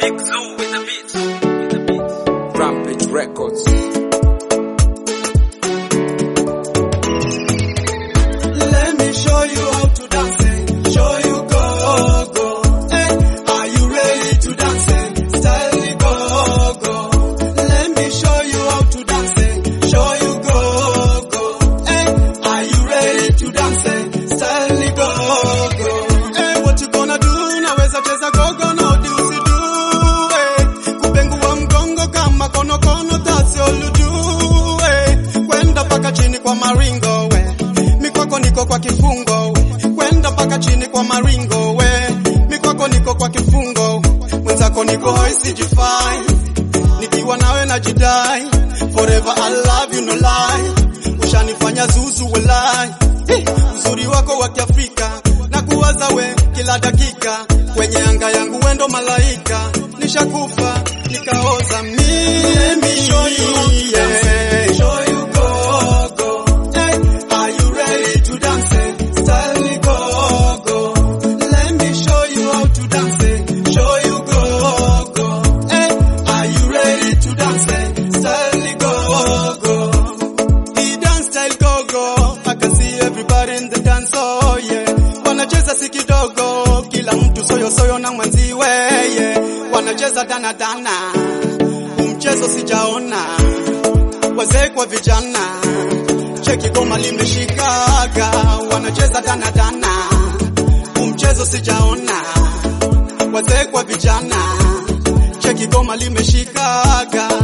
Big Zoo with the beats. With the beats. Rampage Records. Let me show you how to dance. eh. Show you go go. Hey, are you ready to dance? eh? Style go go. Let me show you how to dance. eh. Show you go go. Hey, are you ready to dance? eh? Style go go. Hey, what you gonna do? Naweza cheza gogo na udi usidu. Hey, kupengua mgongo kama konokono, that's all you do. Hey, kwenda paka chini kwa maringo we mikwako niko kwa kifungo we. kwenda mpaka chini kwa maringo we mikwako niko kwa kifungo mwenzako niko hoisijifai nikiwa nawe na jidai forever I love you no lie ushanifanya zuzu welai Eh, uzuri wako wa kiafrika na kuwaza we kila dakika kwenye anga yangu wendo malaika nishakufa nikaoza mimi show you how to dance. Show you go, go. Hey, are you ready to dance? eh? Style go, go. Let me show you how to dance. eh? Show you go, go. Hey, are you ready to dance? eh? Style go, go. The dance style go, go. I can see everybody in the dance, oh yeah. Wanacheza si kidogo, kila mtu soyo soyo na mwenziwe, yeah. Wanacheza dana dana, umchezo sijaona wazee kwa vijana, cheki goma limeshikaga, wanacheza dana dana, umchezo sijaona, wazee kwa vijana, cheki goma limeshikaga,